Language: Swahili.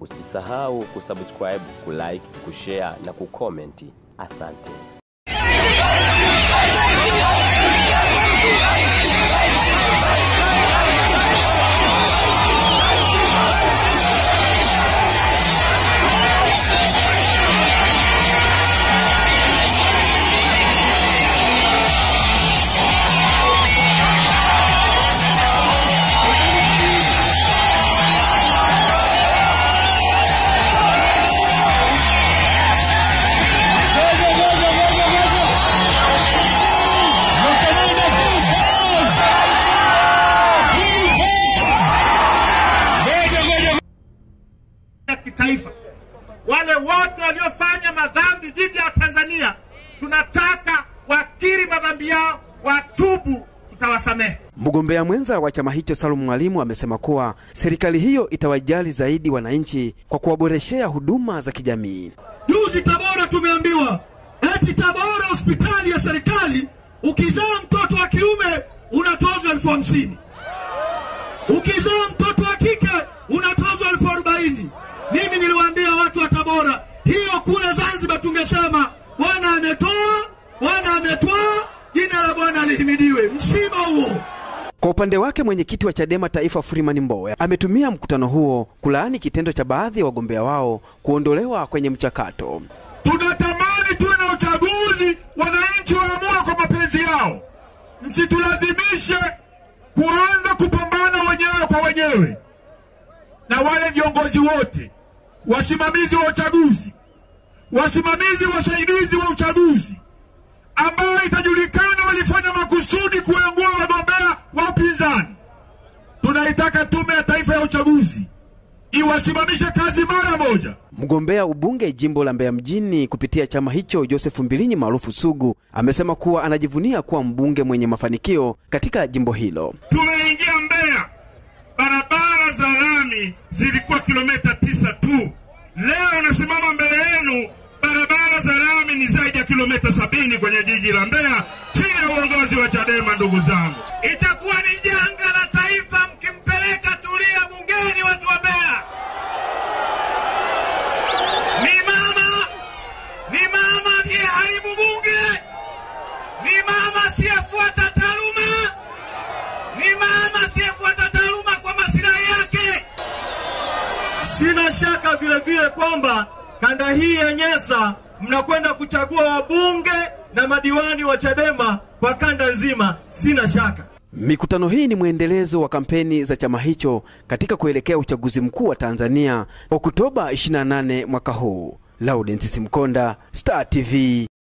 Usisahau kusubscribe, kulike, kushare na kukomenti. Asante. ya kitaifa. Wale wote waliofanya madhambi dhidi ya Tanzania, tunataka wakiri madhambi yao, watubu, tutawasamehe. Mgombea mwenza wa chama hicho Salum Mwalimu amesema kuwa serikali hiyo itawajali zaidi wananchi kwa kuwaboreshea huduma za kijamii. Juzi Tabora tumeambiwa eti Tabora hospitali ya serikali ukizaa mtoto wa kiume unatozwa elfu hamsini ukizaa mtoto wa kike unatozwa elfu arobaini Mimi niliwaambia watu wa Tabora, hiyo kule Zanzibar tungesema Bwana ametoa, Bwana ametoa, jina la Bwana lihimidiwe. Msiba huo. Kwa upande wake mwenyekiti wa Chadema Taifa Freeman Mbowe ametumia mkutano huo kulaani kitendo cha baadhi ya wagombea wao kuondolewa kwenye mchakato. Tunatamani tuwe na uchaguzi, wananchi waamua kwa mapenzi yao, msitulazimishe kuanza kupambana wenyewe kwa wenyewe. Na wale viongozi wote, wasimamizi wa uchaguzi, wasimamizi wasaidizi wa uchaguzi, ambao itajulikana walifanya makusudi kuangua wagombea wa upinzani, tunaitaka Tume ya Taifa ya Uchaguzi iwasimamishe kazi mara moja. Mgombea ubunge jimbo la Mbeya mjini kupitia chama hicho Joseph Mbilinyi maarufu Sugu amesema kuwa anajivunia kuwa mbunge mwenye mafanikio katika jimbo hilo. Tumeingia Mbeya, barabara za lami zilikuwa kilomita tisa tu. Leo nasimama mbele yenu, barabara za lami ni zaidi ya kilomita sabini kwenye jiji la Mbeya chini ya uongozi wa Chadema. Ndugu zangu, itakuwa ni janga la taifa mkimpeleka Tulia bungeni, watu wa Mbeya. Ni mama, ni mama aliyeharibu bunge, ni mama asiyefuata taaluma ni mama asiyefuata taaluma kwa masilahi yake. Sina shaka vile vile kwamba kanda hii ya Nyasa mnakwenda kuchagua wabunge na madiwani wa Chadema kwa kanda nzima, sina shaka. Mikutano hii ni mwendelezo wa kampeni za chama hicho katika kuelekea uchaguzi mkuu wa Tanzania Oktoba 28 mwaka huu. Laurence Simkonda, Star TV.